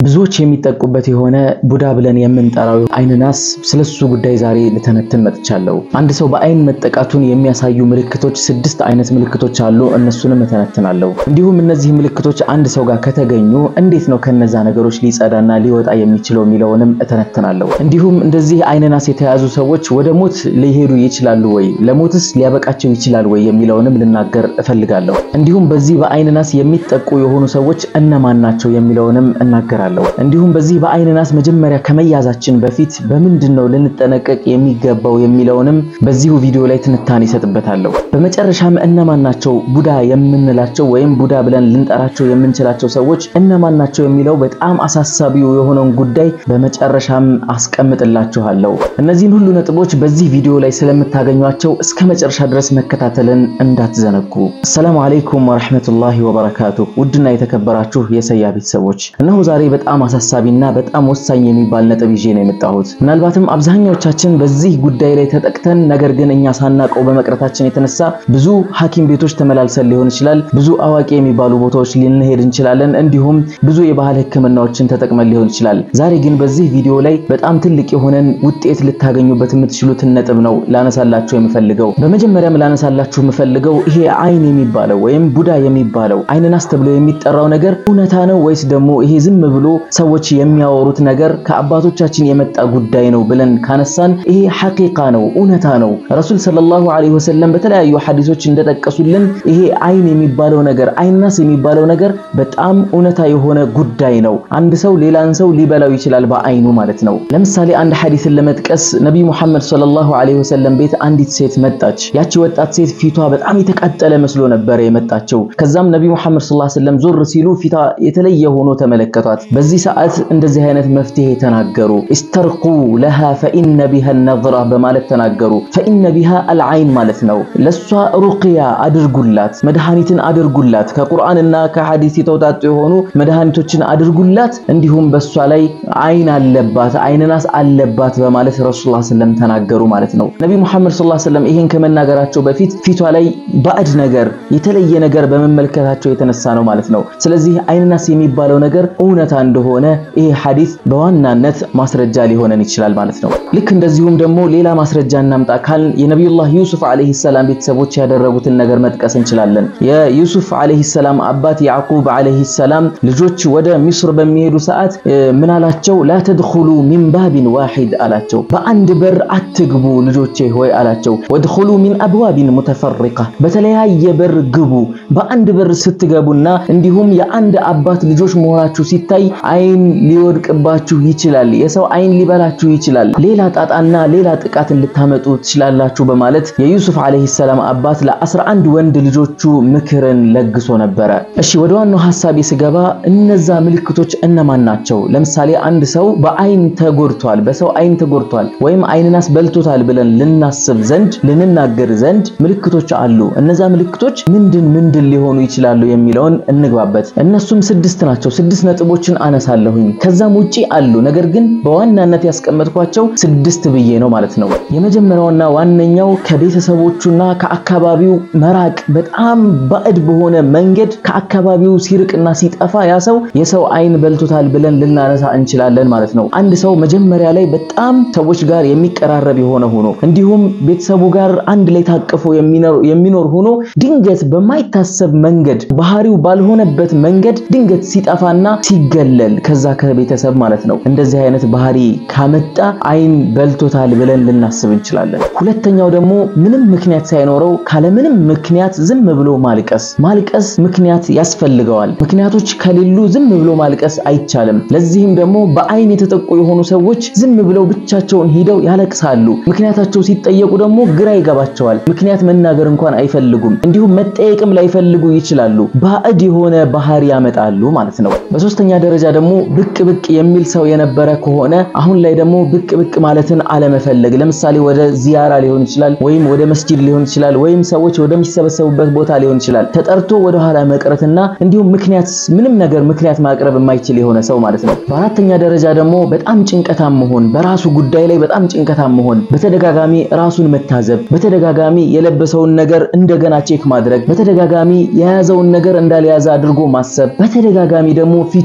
ብዙዎች የሚጠቁበት የሆነ ቡዳ ብለን የምንጠራው አይን ናስ ስለሱ ጉዳይ ዛሬ ልተነትን መጥቻለሁ። አንድ ሰው በአይን መጠቃቱን የሚያሳዩ ምልክቶች ስድስት አይነት ምልክቶች አሉ። እነሱንም እተነትናለሁ። እንዲሁም እነዚህ ምልክቶች አንድ ሰው ጋር ከተገኙ እንዴት ነው ከነዛ ነገሮች ሊጸዳና ሊወጣ የሚችለው የሚለውንም እተነትናለሁ። እንዲሁም እንደዚህ አይን ናስ የተያዙ ሰዎች ወደ ሞት ሊሄዱ ይችላሉ ወይ፣ ለሞትስ ሊያበቃቸው ይችላል ወይ የሚለውንም ልናገር እፈልጋለሁ። እንዲሁም በዚህ በአይን ናስ የሚጠቁ የሆኑ ሰዎች እነማን ናቸው የሚለውንም እናገራለሁ። እንዲሁም በዚህ በአይን ናስ መጀመሪያ ከመያዛችን በፊት በምንድን ነው ልንጠነቀቅ የሚገባው የሚለውንም በዚሁ ቪዲዮ ላይ ትንታኔ ይሰጥበታለሁ። በመጨረሻም እነማን ናቸው ቡዳ የምንላቸው ወይም ቡዳ ብለን ልንጠራቸው የምንችላቸው ሰዎች እነማን ናቸው የሚለው በጣም አሳሳቢው የሆነውን ጉዳይ በመጨረሻም አስቀምጥላችኋለሁ። እነዚህን ሁሉ ነጥቦች በዚህ ቪዲዮ ላይ ስለምታገኟቸው እስከ መጨረሻ ድረስ መከታተልን እንዳትዘነጉ። አሰላሙ አለይኩም ወራህመቱላሂ ወበረካቱ። ውድና የተከበራችሁ የሰያ ቤተሰቦች እነሆ ዛሬ በጣም አሳሳቢና በጣም ወሳኝ የሚባል ነጥብ ይዤ ነው የመጣሁት። ምናልባትም አብዛኛዎቻችን በዚህ ጉዳይ ላይ ተጠቅተን ነገር ግን እኛ ሳናቀው በመቅረታችን የተነሳ ብዙ ሐኪም ቤቶች ተመላልሰን ሊሆን ይችላል፣ ብዙ አዋቂ የሚባሉ ቦታዎች ልንሄድ እንችላለን፣ እንዲሁም ብዙ የባህል ሕክምናዎችን ተጠቅመን ሊሆን ይችላል። ዛሬ ግን በዚህ ቪዲዮ ላይ በጣም ትልቅ የሆነን ውጤት ልታገኙበት የምትችሉትን ነጥብ ነው ላነሳላችሁ የምፈልገው። በመጀመሪያም ላነሳላችሁ የምፈልገው ይሄ አይን የሚባለው ወይም ቡዳ የሚባለው አይን ናስ ተብሎ የሚጠራው ነገር እውነታ ነው ወይስ ደግሞ ይሄ ዝም ብሎ ሰዎች የሚያወሩት ነገር ከአባቶቻችን የመጣ ጉዳይ ነው ብለን ካነሳን ይሄ ሐቂቃ ነው፣ እውነታ ነው። ረሱል ሰለላሁ ዐለይሂ ወሰለም በተለያዩ ሐዲሶች እንደጠቀሱልን ይሄ አይን የሚባለው ነገር አይን ናስ የሚባለው ነገር በጣም እውነታ የሆነ ጉዳይ ነው። አንድ ሰው ሌላን ሰው ሊበላው ይችላል በአይኑ ማለት ነው። ለምሳሌ አንድ ሐዲስን ለመጥቀስ ነቢዩ ሙሐመድ ሰለላሁ ዐለይሂ ወሰለም ቤት አንዲት ሴት መጣች። ያቺ ወጣት ሴት ፊቷ በጣም የተቃጠለ መስሎ ነበረ የመጣቸው። ከዛም ነቢዩ ሙሐመድ ሰለላሁ ዐለይሂ ወሰለም ዞር ሲሉ ፊቷ የተለየ ሆኖ ተመለከቷት። በዚህ ሰዓት እንደዚህ አይነት መፍትሄ ተናገሩ። ኢስተርቁ ለሃ ፈኢነ ቢሃ ነዝራ በማለት ተናገሩ። ፈኢነ ቢሃ አልዓይን ማለት ነው። ለሷ ሩቅያ አድርጉላት፣ መድኃኒትን አድርጉላት፣ ከቁርአንና ከሐዲስ የተውጣጡ የሆኑ መድኃኒቶችን አድርጉላት። እንዲሁም በሷ ላይ አይን አለባት፣ አይን ናስ አለባት በማለት ረሱላህ ሰለም ተናገሩ ማለት ነው። ነብይ ሙሐመድ ሰለላሁ ዐለይሂ ወሰለም ይሄን ከመናገራቸው በፊት ፊቷ ላይ ባዕድ ነገር የተለየ ነገር በመመልከታቸው የተነሳ ነው ማለት ነው። ስለዚህ አይን ናስ የሚባለው ነገር እውነታ እንደሆነ ይሄ ሐዲስ በዋናነት ማስረጃ ሊሆነን ይችላል ማለት ነው። ልክ እንደዚሁም ደግሞ ሌላ ማስረጃ እናምጣ ካልን የነቢዩላህ ዩሱፍ አለይሂ ሰላም ቤተሰቦች ያደረጉትን ነገር መጥቀስ እንችላለን። የዩሱፍ አለይሂ ሰላም አባት ያዕቁብ አለይሂ ሰላም ልጆች ወደ ሚስር በሚሄዱ ሰዓት ምን አላቸው? ላ ተድኹሉ ሚን ባቢን ዋሂድ አላቸው። በአንድ በር አትግቡ ልጆቼ ሆይ አላቸው። ወድኹሉ ሚን አብዋቢን ሙተፈሪቃ በተለያየ በር ግቡ። በአንድ በር ስትገቡና እንዲሁም የአንድ አባት ልጆች መሆናችሁ ሲታይ አይን ሊወድቅባችሁ ይችላል፣ የሰው አይን ሊበላችሁ ይችላል፣ ሌላ ጣጣና ሌላ ጥቃትን ልታመጡ ትችላላችሁ በማለት የዩሱፍ አለይሂ ሰላም አባት ለአስራ አንድ ወንድ ልጆቹ ምክርን ለግሶ ነበረ። እሺ ወደ ዋናው ሐሳቤ ስገባ እነዛ ምልክቶች እነማን ናቸው? ለምሳሌ አንድ ሰው በአይን ተጎድቷል፣ በሰው አይን ተጎድቷል ወይም አይን ናስ በልቶታል ብለን ልናስብ ዘንድ ልንናገር ዘንድ ምልክቶች አሉ። እነዛ ምልክቶች ምንድን ምንድን ሊሆኑ ይችላሉ የሚለውን እንግባበት። እነሱም ስድስት ናቸው። ስድስት ነጥቦችን አነሳለሁኝ። ከዛም ውጪ አሉ፣ ነገር ግን በዋናነት ያስቀመጥኳቸው ስድስት ብዬ ነው ማለት ነው። የመጀመሪያውና ዋነኛው ከቤተሰቦቹና ከአካባቢው መራቅ፣ በጣም ባዕድ በሆነ መንገድ ከአካባቢው ሲርቅና ሲጠፋ ያ ሰው የሰው አይን በልቶታል ብለን ልናነሳ እንችላለን ማለት ነው። አንድ ሰው መጀመሪያ ላይ በጣም ሰዎች ጋር የሚቀራረብ የሆነ ሆኖ እንዲሁም ቤተሰቡ ጋር አንድ ላይ ታቅፎ የሚኖር ሆኖ ድንገት በማይታሰብ መንገድ ባህሪው ባልሆነበት መንገድ ድንገት ሲጠፋና ሲገለል ከዛ ከቤተሰብ ማለት ነው። እንደዚህ አይነት ባህሪ ካመጣ አይን በልቶታል ብለን ልናስብ እንችላለን። ሁለተኛው ደግሞ ምንም ምክንያት ሳይኖረው ካለምንም ምክንያት ዝም ብሎ ማልቀስ። ማልቀስ ምክንያት ያስፈልገዋል። ምክንያቶች ከሌሉ ዝም ብሎ ማልቀስ አይቻልም። ለዚህም ደግሞ በአይን የተጠቁ የሆኑ ሰዎች ዝም ብለው ብቻቸውን ሂደው ያለቅሳሉ። ምክንያታቸው ሲጠየቁ ደግሞ ግራ ይገባቸዋል። ምክንያት መናገር እንኳን አይፈልጉም። እንዲሁም መጠየቅም ላይፈልጉ ይችላሉ። ባዕድ የሆነ ባህሪ ያመጣሉ ማለት ነው። በሶስተኛ ደረጃ ደግሞ ብቅ ብቅ የሚል ሰው የነበረ ከሆነ አሁን ላይ ደግሞ ብቅ ብቅ ማለትን አለመፈለግ። ለምሳሌ ወደ ዚያራ ሊሆን ይችላል፣ ወይም ወደ መስጂድ ሊሆን ይችላል፣ ወይም ሰዎች ወደሚሰበሰቡበት ቦታ ሊሆን ይችላል። ተጠርቶ ወደ ኋላ መቅረትና እንዲሁም ምክንያት ምንም ነገር ምክንያት ማቅረብ የማይችል የሆነ ሰው ማለት ነው። በአራተኛ ደረጃ ደግሞ በጣም ጭንቀታም መሆን፣ በራሱ ጉዳይ ላይ በጣም ጭንቀታም መሆን፣ በተደጋጋሚ ራሱን መታዘብ፣ በተደጋጋሚ የለበሰውን ነገር እንደገና ቼክ ማድረግ፣ በተደጋጋሚ የያዘውን ነገር እንዳልያዘ አድርጎ ማሰብ፣ በተደጋጋሚ ደግሞ ፊቱ ላይ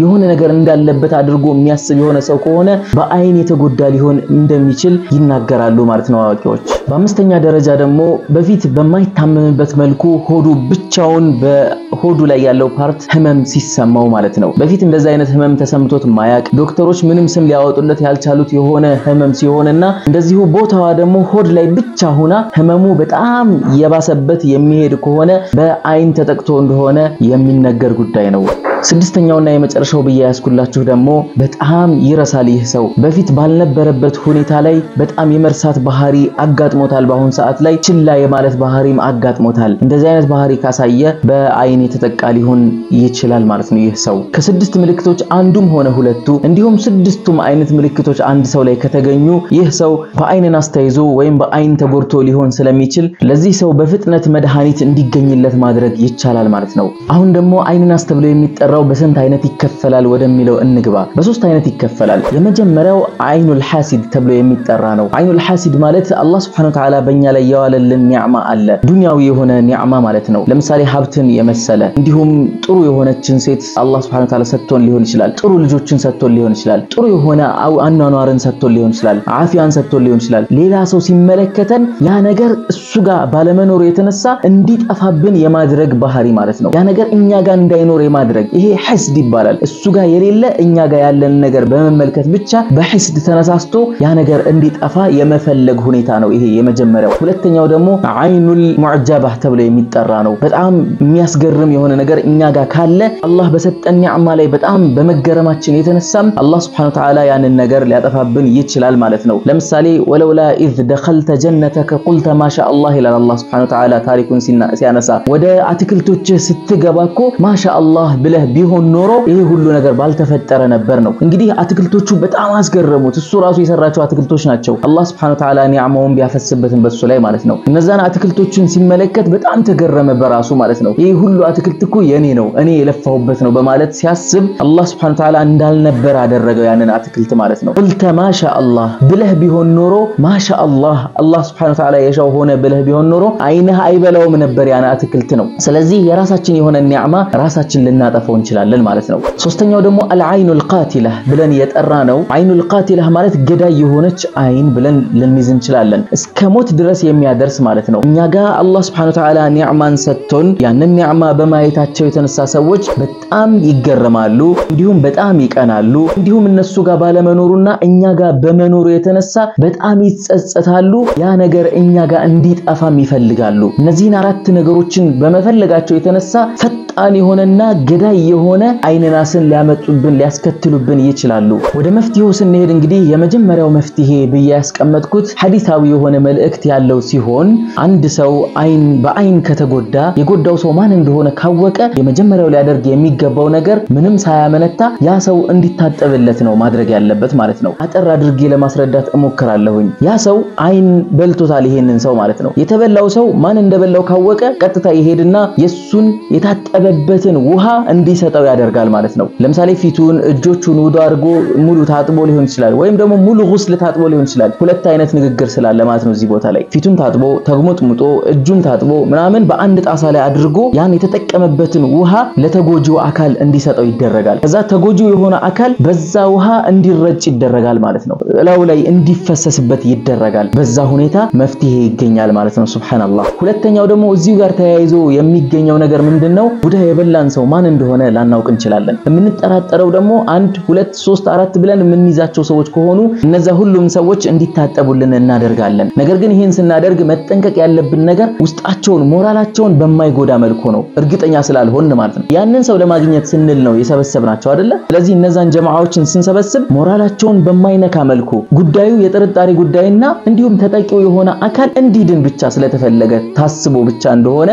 የሆነ ነገር እንዳለበት አድርጎ የሚያስብ የሆነ ሰው ከሆነ በአይን የተጎዳ ሊሆን እንደሚችል ይናገራሉ ማለት ነው አዋቂዎች። በአምስተኛ ደረጃ ደግሞ በፊት በማይታመምበት መልኩ ሆዱ ብቻውን በሆዱ ላይ ያለው ፓርት ህመም ሲሰማው ማለት ነው። በፊት እንደዚህ አይነት ህመም ተሰምቶት ማያቅ ዶክተሮች ምንም ስም ሊያወጡለት ያልቻሉት የሆነ ህመም ሲሆንና እንደዚሁ ቦታዋ ደግሞ ሆድ ላይ ብቻ ሆና ህመሙ በጣም የባሰበት የሚሄድ ከሆነ በአይን ተጠቅቶ እንደሆነ የሚነገር ጉዳይ ነው። ስድስተኛውና የመጨረሻው ብዬ ያስኩላችሁ ደግሞ በጣም ይረሳል። ይህ ሰው በፊት ባልነበረበት ሁኔታ ላይ በጣም የመርሳት ባህሪ አጋጥሞታል። በአሁን ሰዓት ላይ ችላ የማለት ባህሪም አጋጥሞታል። እንደዚህ አይነት ባህሪ ካሳየ በአይን የተጠቃ ሊሆን ይችላል ማለት ነው። ይህ ሰው ከስድስት ምልክቶች አንዱም ሆነ ሁለቱ እንዲሁም ስድስቱም አይነት ምልክቶች አንድ ሰው ላይ ከተገኙ ይህ ሰው በአይንን አስተይዞ ወይም በአይን ተጎድቶ ሊሆን ስለሚችል ለዚህ ሰው በፍጥነት መድኃኒት እንዲገኝለት ማድረግ ይቻላል ማለት ነው። አሁን ደግሞ አይንን አስተብሎ የሚጠ የሚጠራው በስንት አይነት ይከፈላል ወደሚለው እንግባ። በሶስት አይነት ይከፈላል። የመጀመሪያው አይኑል ሐሲድ ተብሎ የሚጠራ ነው። አይኑል ሐሲድ ማለት አላህ Subhanahu Wa Ta'ala በእኛ ላይ የዋለልን ኒዕማ አለ፣ ዱንያዊ የሆነ ኒዕማ ማለት ነው። ለምሳሌ ሀብትን የመሰለ እንዲሁም ጥሩ የሆነችን ሴት አላህ Subhanahu Wa Ta'ala ሰጥቶን ሊሆን ይችላል። ጥሩ ልጆችን ሰጥቶን ሊሆን ይችላል። ጥሩ የሆነ አኗኗርን ሰጥቶን ሊሆን ይችላል። አፊያን ሰጥቶን ሊሆን ይችላል። ሌላ ሰው ሲመለከተን ያ ነገር እሱ ጋር ባለመኖሩ የተነሳ እንዲጠፋብን የማድረግ ባህሪ ማለት ነው። ያ ነገር እኛ ጋር እንዳይኖር የማድረግ ይሄ ሐስድ ይባላል። እሱ ጋር የሌለ እኛ ጋር ያለን ነገር በመመልከት ብቻ በሐስድ ተነሳስቶ ያ ነገር እንዲጠፋ የመፈለግ ሁኔታ ነው። ይሄ የመጀመሪያው። ሁለተኛው ደግሞ አይኑል ሙዕጀባህ ተብሎ የሚጠራ ነው። በጣም የሚያስገርም የሆነ ነገር እኛ ጋር ካለ አላህ በሰጠን ኒዕማ ላይ በጣም በመገረማችን የተነሳም አላህ Subhanahu Wa Ta'ala ያንን ነገር ሊያጠፋብን ይችላል ማለት ነው። ለምሳሌ ወለውላ ኢዝ ደኸልተ ጀነተከ ቁልተ ማሻ አላህ ይላል አላህ Subhanahu Wa Ta'ala ታሪኩን ሲያነሳ ወደ አትክልቶችህ ስትገባ እኮ ማሻ አላህ ብለህ ቢሆን ኖሮ ይሄ ሁሉ ነገር ባልተፈጠረ ነበር ነው። እንግዲህ አትክልቶቹ በጣም አስገረሙት። እሱ ራሱ የሰራቸው አትክልቶች ናቸው። አላህ Subhanahu Wa Ta'ala ኒዕማውን ቢያፈስበትን በሱ ላይ ማለት ነው። እነዛን አትክልቶችን ሲመለከት በጣም ተገረመ በራሱ ማለት ነው። ይሄ ሁሉ አትክልት እኮ የኔ ነው እኔ የለፋሁበት ነው በማለት ሲያስብ አላህ Subhanahu Wa Ta'ala እንዳልነበር አደረገው ያንን አትክልት ማለት ነው። ቁልተ ማሻ አላህ ብለህ ቢሆን ኖሮ ማሻ አላህ አላህ Subhanahu Wa Ta'ala የሻው ሆነ ብለህ ቢሆን ኖሮ አይንህ አይበላውም ነበር ያን አትክልት ነው። ስለዚህ የራሳችን የሆነ ኒዕማ ራሳችን ልናጠፋው እንችላለን ማለት ነው። ሶስተኛው ደግሞ አልዓይኑል ቃቲላህ ብለን የጠራ ነው። አይኑል ቃቲላህ ማለት ገዳይ የሆነች አይን ብለን ልንይዝ እንችላለን። እስከ ሞት ድረስ የሚያደርስ ማለት ነው። እኛ ጋር አላህ Subhanahu Wa Ta'ala ኒዕማን ሰጥቶን ያንን ኒዕማ በማየታቸው የተነሳ ሰዎች በጣም ይገረማሉ፣ እንዲሁም በጣም ይቀናሉ። እንዲሁም እነሱ ጋር ባለመኖሩና እኛ ጋር በመኖሩ የተነሳ በጣም ይጸጸታሉ። ያ ነገር እኛ ጋር እንዲጠፋም ይፈልጋሉ። እነዚህን አራት ነገሮችን በመፈለጋቸው የተነሳ ፈጣን የሆነና ገዳይ የሆነ አይንናስን ሊያመጡብን ሊያስከትሉብን ይችላሉ። ወደ መፍትሄው ስንሄድ እንግዲህ የመጀመሪያው መፍትሄ ብዬ ያስቀመጥኩት ሐዲሳዊ የሆነ መልእክት ያለው ሲሆን አንድ ሰው አይን በአይን ከተጎዳ የጎዳው ሰው ማን እንደሆነ ካወቀ የመጀመሪያው ሊያደርግ የሚገባው ነገር ምንም ሳያመነታ ያ ሰው እንዲታጠብለት ነው ማድረግ ያለበት ማለት ነው። አጠር አድርጌ ለማስረዳት እሞክራለሁኝ። ያ ሰው አይን በልቶታል፣ ይሄንን ሰው ማለት ነው። የተበላው ሰው ማን እንደበላው ካወቀ ቀጥታ ይሄድና የሱን የታጠበበትን ውሃ እንዲሰጠው ያደርጋል ማለት ነው። ለምሳሌ ፊቱን፣ እጆቹን ውዶ አድርጎ ሙሉ ታጥቦ ሊሆን ይችላል፣ ወይም ደግሞ ሙሉ ጉስል ታጥቦ ሊሆን ይችላል። ሁለት አይነት ንግግር ስላለ ማለት ነው እዚህ ቦታ ላይ ፊቱን ታጥቦ ተግሞጥሙጦ እጁን ታጥቦ ምናምን በአንድ ጣሳ ላይ አድርጎ ያን የተጠቀመበትን ውሃ ለተጎጂው አካል እንዲሰጠው ይደረጋል። ከዛ ተጎጂው የሆነ አካል በዛ ውሃ እንዲረጭ ይደረጋል ማለት ነው። እላው ላይ እንዲፈሰስበት ይደረጋል። በዛ ሁኔታ መፍትሄ ይገኛል ማለት ነው። ሱብሃንአላህ። ሁለተኛው ደግሞ እዚሁ ጋር ተያይዞ የሚገኘው ነገር ምንድነው? ቡዳ የበላን ሰው ማን እንደሆነ ላናውቅ እንችላለን። የምንጠራጠረው ደግሞ አንድ ሁለት ሶስት አራት ብለን የምንይዛቸው ሰዎች ከሆኑ እነዛ ሁሉም ሰዎች እንዲታጠቡልን እናደርጋለን። ነገር ግን ይህን ስናደርግ መጠንቀቅ ያለብን ነገር ውስጣቸውን ሞራላቸውን በማይጎዳ መልኩ ነው፣ እርግጠኛ ስላልሆን ማለት ነው። ያንን ሰው ለማግኘት ስንል ነው የሰበሰብናቸው አይደለ? ስለዚህ እነዛን ጀማዓዎችን ስንሰበስብ ሞራላቸውን በማይነካ መልኩ ጉዳዩ የጥርጣሬ ጉዳይና እንዲሁም ተጠቂው የሆነ አካል እንዲድን ብቻ ስለተፈለገ ታስቦ ብቻ እንደሆነ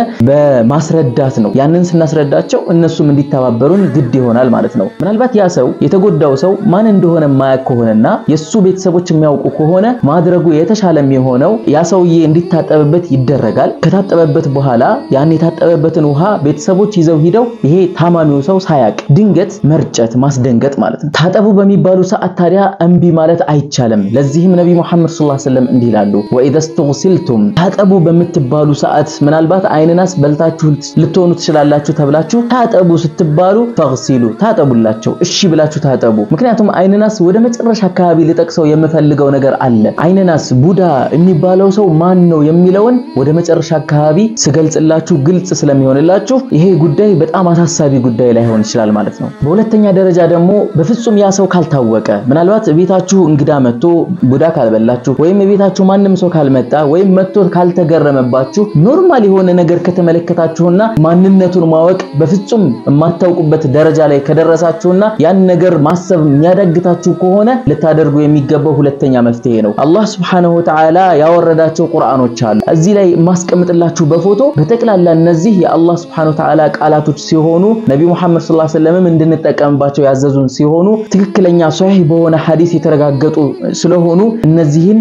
በማስረዳት ነው። ያንን ስናስረዳቸው እነሱም እንዲተባበሩን ግድ ይሆናል ማለት ነው። ምናልባት ያ ሰው የተጎዳው ሰው ማን እንደሆነ የማያውቅ ከሆነና የሱ ቤተሰቦች የሚያውቁ ከሆነ ማድረጉ የተሻለ የሚሆነው ያ ሰውዬ እንዲታጠብበት ይደረጋል። ከታጠበበት በኋላ ያን የታጠበበትን ውሃ ቤተሰቦች ይዘው ሂደው ይሄ ታማሚው ሰው ሳያቅ ድንገት መርጨት ማስደንገጥ ማለት ነው። ታጠቡ በሚባሉ ሰዓት ታዲያ እምቢ ማለት አይቻልም። ለዚህም ነቢ ሙሐመድ ሰለላሁ ዐለይሂ ወሰለም እንዲህ ይላሉ፣ ወኢዘ ስተግሲልቱም ታጠቡ በምትባሉ ሰዓት ምናልባት አይንናስ በልታችሁ ልትሆኑ ትችላላችሁ ተብላችሁ ታጠቡ ስትባሉ ስትባሉ ፈግሲሉ ታጠቡላቸው። እሺ ብላችሁ ታጠቡ። ምክንያቱም አይንናስ ወደ መጨረሻ አካባቢ ልጠቅሰው የምፈልገው ነገር አለ። አይንናስ ቡዳ የሚባለው ሰው ማን ነው የሚለውን ወደ መጨረሻ አካባቢ ስገልጽላችሁ ግልጽ ስለሚሆንላችሁ ይሄ ጉዳይ በጣም አሳሳቢ ጉዳይ ላይሆን ይችላል ማለት ነው። በሁለተኛ ደረጃ ደግሞ በፍጹም ያ ሰው ካልታወቀ ምናልባት ቤታችሁ እንግዳ መጥቶ ቡዳ ካልበላችሁ ወይም ቤታችሁ ማንም ሰው ካልመጣ ወይም መጥቶ ካልተገረመባችሁ ኖርማል የሆነ ነገር ከተመለከታችሁና ማንነቱን ማወቅ በፍጹም የማታውቁበት ደረጃ ላይ ከደረሳችሁና ያን ነገር ማሰብ የሚያዳግታችሁ ከሆነ ልታደርጉ የሚገባው ሁለተኛ መፍትሄ ነው። አላህ Subhanahu Wa Ta'ala ያወረዳቸው ቁርአኖች አሉ። እዚህ ላይ የማስቀምጥላችሁ በፎቶ በጠቅላላ እነዚህ የአላህ Subhanahu Wa Ta'ala ቃላቶች ሲሆኑ ነቢ ሙሐመድ ሰለላሁ ዐለይሂ ወሰለም እንድንጠቀምባቸው ያዘዙን ሲሆኑ ትክክለኛ ሷሂህ በሆነ ሐዲስ የተረጋገጡ ስለሆኑ እነዚህን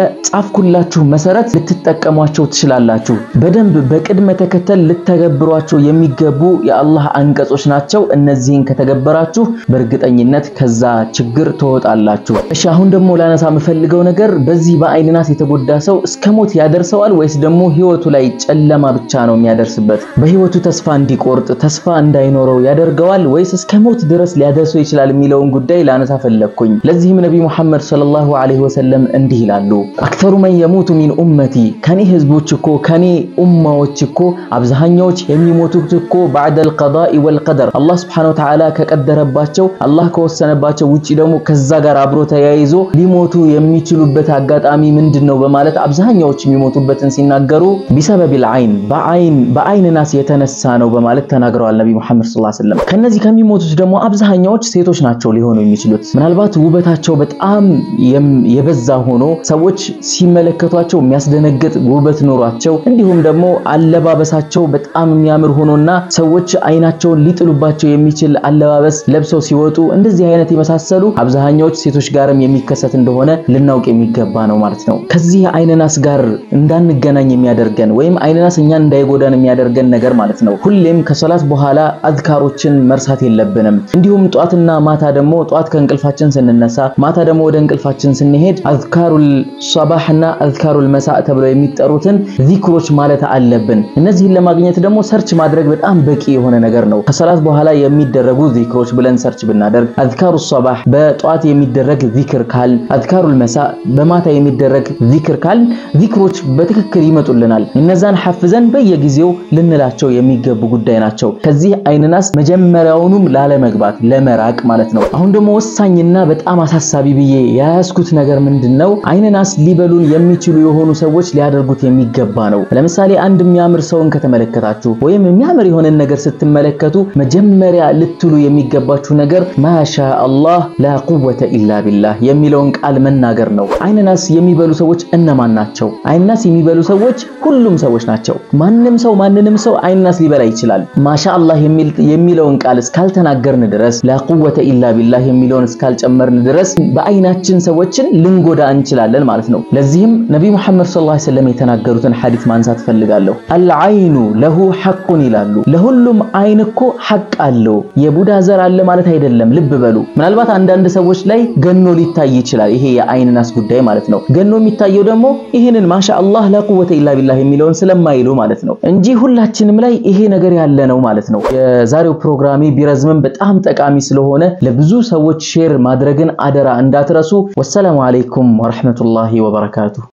በጻፍኩላችሁ መሰረት ልትጠቀሟቸው ትችላላችሁ። በደንብ በቅድመ ተከተል ልተገብሯቸው የሚገቡ የአላህ አንቀጾች ናቸው። እነዚህን ከተገበራችሁ በእርግጠኝነት ከዛ ችግር ትወጣላችሁ። እሺ አሁን ደግሞ ላነሳ የምፈልገው ነገር በዚህ በአይን ናስ የተጎዳ ሰው እስከ ሞት ያደርሰዋል ወይስ ደግሞ ህይወቱ ላይ ጨለማ ብቻ ነው የሚያደርስበት? በህይወቱ ተስፋ እንዲቆርጥ ተስፋ እንዳይኖረው ያደርገዋል ወይስ እስከ ሞት ድረስ ሊያደርሰው ይችላል የሚለውን ጉዳይ ላነሳ ፈለግኩኝ። ለዚህም ነቢ ሙሐመድ ሰለላሁ ዐለይሂ ወሰለም እንዲህ ይላሉ፣ አክተሩ መን የሙቱ ሚን ኡመቲ ከኔ ህዝቦች እኮ ከኔ ኡማዎች እኮ አብዛኛዎች የሚሞቱት እኮ ባዕደል ቀዳኢ ወልቀደር አላህ ሱብሓነሁ ወተዓላ ከቀደረባቸው አላህ ከወሰነባቸው ውጪ ደግሞ ከዛ ጋር አብሮ ተያይዞ ሊሞቱ የሚችሉበት አጋጣሚ ምንድን ነው በማለት አብዛኛዎች የሚሞቱበትን ሲናገሩ ቢሰበቢል አይን በአይን በአይን ናስ የተነሳ ነው በማለት ተናግረዋል ነቢ ሙሐመድ ሰለላሁ ዐለይሂ ወሰለም። ከነዚህ ከሚሞቱት ደግሞ አብዛኛዎች ሴቶች ናቸው ሊሆኑ የሚችሉት ምናልባት ውበታቸው በጣም የበዛ ሆኖ ሰዎች ሲመለከቷቸው የሚያስደነግጥ ውበት ኖሯቸው እንዲሁም ደግሞ አለባበሳቸው በጣም የሚያምር ሆኖና ሰዎች አይናቸውን ሊጥሉባቸው የሚችል አለባበስ ለብሰው ሲወጡ እንደዚህ አይነት የመሳሰሉ አብዛኛዎች ሴቶች ጋርም የሚከሰት እንደሆነ ልናውቅ የሚገባ ነው ማለት ነው። ከዚህ አይነናስ ጋር እንዳንገናኝ የሚያደርገን ወይም አይነናስ እኛን እንዳይጎዳን የሚያደርገን ነገር ማለት ነው ሁሌም ከሶላት በኋላ አዝካሮችን መርሳት የለብንም። እንዲሁም ጧትና ማታ ደግሞ ጧት ከእንቅልፋችን ስንነሳ ማታ ደግሞ ወደ እንቅልፋችን ስንሄድ አዝካሩል ሷባህና አዝካሩል መሳእ ተብለው የሚጠሩትን ዚክሮች ማለት አለብን። እነዚህን ለማግኘት ደግሞ ሰርች ማድረግ በጣም በቂ የሆነ ነገር ነው። ከሰላት በኋላ የሚደረጉ ዚክሮች ብለን ሰርች ብናደርግ አዝካሩ ሷባህ በጧት የሚደረግ ዚክር ካል፣ አዝካሩል መሳእ በማታ የሚደረግ ዚክር ካል ዚክሮች በትክክል ይመጡልናል። እነዛን ሐፍዘን በየጊዜው ልንላቸው የሚገቡ ጉዳይ ናቸው። ከዚህ አይንናስ መጀመሪያውኑም ላለመግባት ለመራቅ ማለት ነው። አሁን ደግሞ ወሳኝና በጣም አሳሳቢ ብዬ የያዝኩት ነገር ምንድን ነው? አይንናስ ሊበሉን የሚችሉ የሆኑ ሰዎች ሊያደርጉት የሚገባ ነው። ለምሳሌ አንድ የሚያምር ሰውን ከተመለከታችሁ ወይም የሚያምር የሆነን ነገር ስትመለከቱ መጀመሪያ ልትሉ የሚገባችሁ ነገር ማሻ አላህ ላ ቁወተ ኢላ ቢላህ የሚለውን ቃል መናገር ነው። አይንናስ የሚበሉ ሰዎች እነማን ናቸው? አይንናስ የሚበሉ ሰዎች ሁሉም ሰዎች ናቸው። ማንም ሰው ማንንም ሰው አይንናስ ሊበላ ይችላል። ማሻ አላህ የሚለውን ቃል እስካልተናገርን ድረስ ላ ቁወተ ኢላ ቢላህ የሚለውን እስካልጨመርን ድረስ በአይናችን ሰዎችን ልንጎዳ እንችላለን ማለት ነው። ለዚህም ነቢ ሙሐመድ ሰለላሁ ዐለይሂ ወሰለም የተናገሩትን ሐዲስ ማንሳት ፈልጋለሁ። አልዓይኑ ለሁ ሐቁን ይላሉ። ለሁሉም አይን እኮ ሐቅ አለው። የቡዳ ዘር አለ ማለት አይደለም። ልብ በሉ። ምናልባት አንዳንድ ሰዎች ላይ ገኖ ሊታይ ይችላል። ይሄ የአይን ናስ ጉዳይ ማለት ነው። ገኖ የሚታየው ደግሞ ይህንን ማሻ አላህ ላ ቁወተ ኢላ ቢላህ የሚለውን ስለማይሉ ማለት ነው እንጂ ሁላችንም ላይ ይሄ ነገር ያለ ነው ማለት ነው። የዛሬው ፕሮግራሜ ቢረዝምም በጣም ጠቃሚ ስለሆነ ለብዙ ሰዎች ሼር ማድረግን አደራ እንዳትረሱ። ወሰላሙ አለይኩም ወረሕመቱላሂ ወበረካቱ።